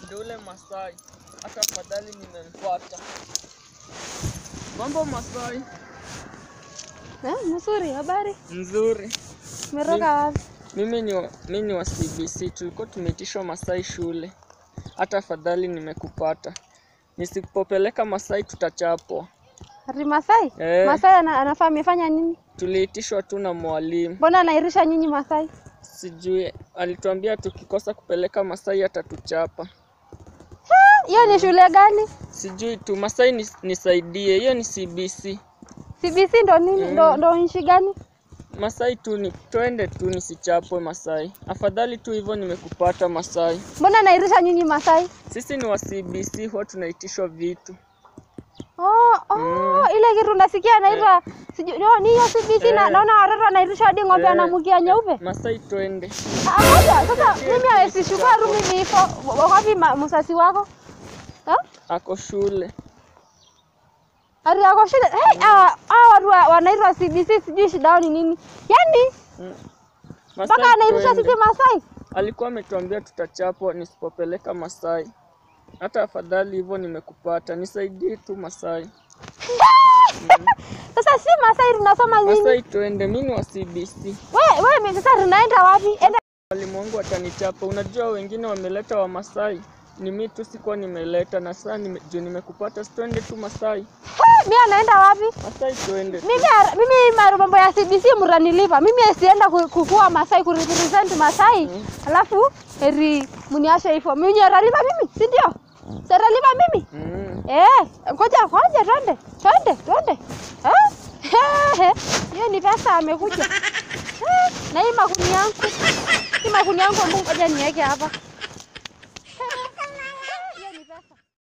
Ndio ule Masai. Hata afadhali nimempata. Mambo Masai. Eh, mzuri, habari? Nzuri. Umetoka wapi? Mimi ni wa, mimi ni wa CBC. Tulikuwa tumeitishwa Masai shule. Hata afadhali nimekupata. Nisipopeleka Masai tutachapwa. Ati Masai? Eh. Masai ana, anafaa amefanya nini? Tuliitishwa tu na mwalimu. Mbona anairisha nyinyi Masai? Sijui alituambia tukikosa kupeleka Masai atatuchapa. Hiyo ni shule gani? Sijui tu Masai nis, nisaidie. Hiyo ni CBC. CBC ndo nini? Mm. Ndo, ndo nchi gani? Masai tu ni twende tu nisichapwe Masai. Afadhali tu hivyo nimekupata Masai. Mbona anairisha nyinyi Masai? Sisi ni wa CBC huwa tunaitishwa vitu. Oh, oh, Mm. ile kitu nasikia anaitwa sijui no, ni hiyo CBC na Eh. naona watoto wanairisha hadi ng'ombe Eh. anamukia nyeupe. Masai twende. Ah, moja. Sasa Ndio, mimi ndio, asishukua ndio. rumi ni hivyo. Wapi ma- msasi wako? Ha? Ako shule. Ati ako shule. Hey, hawa hawa watu wa- wanaitwa CBC sijui shida yao ni nini? Yaani Mm. mpaka Masai anairisha twende. sisi Masai. Alikuwa ametuambia tutachapwa nisipopeleka Masai. Hata afadhali hivyo nimekupata. Nisaidie tu Masai. Sasa si Masai tunasoma nini? Masai twende. Mimi ni wa CBC. Wewe wewe mimi sasa tunaenda wapi? Enda Mwalimu wangu atanichapa. Unajua wengine wameleta wa Masai. Ni mimi tu sikuwa nimeleta na sasa nime, juu nimekupata. Si twende tu Masai. mimi anaenda wapi? Masai twende. Mimi ara- mimi ma- mambo ya CBC mranilipa. Mimi sienda ku- kukua Masai ku represent Masai. Mm. Alafu eri mniashe hivyo. Mimi nyaralipa mimi, si ndio? Seralipa mimi. Mm. Eh, ngoja ngoja twende. Twende, twende. Eh? Hiyo ni pesa amekuja. Eh, Na hii makuni yangu. Hii makuni yangu ngoja niweke hapa.